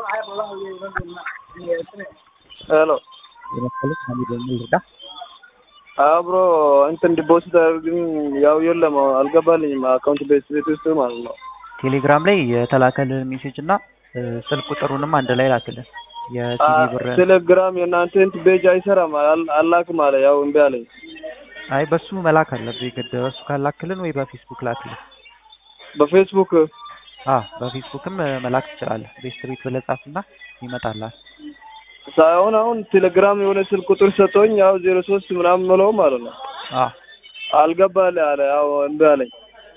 ሄሎ የመሰለኝ ሀሚድ የሚል ልርዳ አብሮ እንትን ዲፖዚት ግን ያው የለም አልገባልኝም። አካውንት ቤት ቤት ውስጥ ማለት ነው። ቴሌግራም ላይ የተላከልን ሜሴጅ እና ስልክ ቁጥሩንም አንድ ላይ ላክልን። የሲቪ ብር ቴሌግራም የእናንተ እንትን ቤጅ አይሰራም አል- አላክም አለ። ያው እምቢ አለኝ። አይ በሱ መላክ አለብህ ግድ በሱ ካላክልን ወይ በፌስቡክ ላክልን። በፌስቡክ አ በፌስቡክም መላክ ትችላለህ። ቤስት ቤት ብለህ ጻፍና ይመጣልሃል። ሳይሆን አሁን ቴሌግራም የሆነ ስልክ ቁጥር ሰጥቶኝ ያው ዜሮ ሶስት ምናምን ምለው ማለት ነው አ አልገባልህ አለ። ያው እምቢ አለኝ።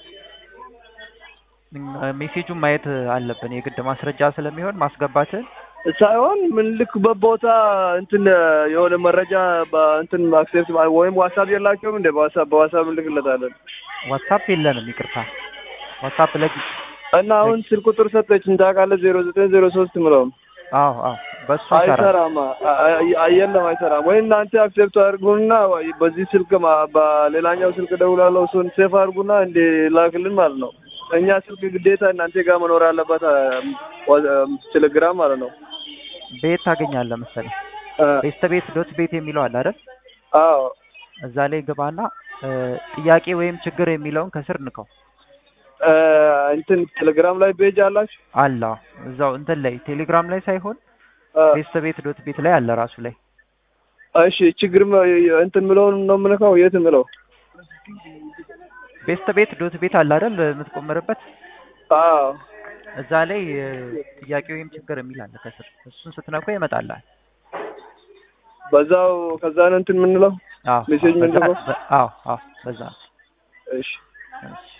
ሜሴጁን ማየት አለብን የግድ ማስረጃ ስለሚሆን ማስገባትን ሳይሆን ምን ልክ በቦታ እንትን የሆነ መረጃ እንትን አክሴፕት ወይም ዋትሳፕ የላቸውም እንደ በዋትሳፕ በዋትሳፕ እንልክለታለን ዋትሳፕ የለንም ይቅርታ። ዋትሳፕ ለግ እና አሁን ስልክ ቁጥር ሰጠችኝ ታውቃለህ፣ ዜሮ ዘጠኝ ዜሮ ሶስት ምለውም አዎ አዎ በሱ ይሰራል። አይሰራም። አ- አ- የለም አይሰራም። ወይ እናንተ አክሴፕት አድርጉና ወይ በዚህ ስልክ ማ- በሌላኛው ስልክ ደውላለሁ እሱን ሴፍ አድርጉና እንዲ ላክልን ማለት ነው። እኛ ስልክ ግዴታ እናንተ ጋር መኖር አለበት። ቴሌግራም ማለት ነው። ቤት ታገኛለህ መሰለኝ አ- ቤስት ቤት ዶት ቤት የሚለው አለ አይደል? አዎ እዛ ላይ ግባና እ፣ ጥያቄ ወይም ችግር የሚለውን ከስር ንከው አ፣ እንትን ቴሌግራም ላይ ቤጅ አላችሁ? አላ እዛው እንትን ላይ ቴሌግራም ላይ ሳይሆን አ፣ ቤስት ቤት ዶት ቤት ላይ አለ ራሱ ላይ እሺ ችግር መ- እንትን ምለውን ነው የምልከው። የት ምለው? ቤስት ቤት ዶት ቤት አለ አይደል የምትቆምርበት አዎ እዛ ላይ እ፣ ጥያቄ ወይም ችግር የሚል አለ ከስር እሱን ስትነኩ ይመጣልሃል። በዛው ከዛ ነው እንትን የምንለው። አዎ ሜሴጅ አዎ፣ በዛ- ምንድነው? በ- አዎ አዎ በዛ እሺ እሺ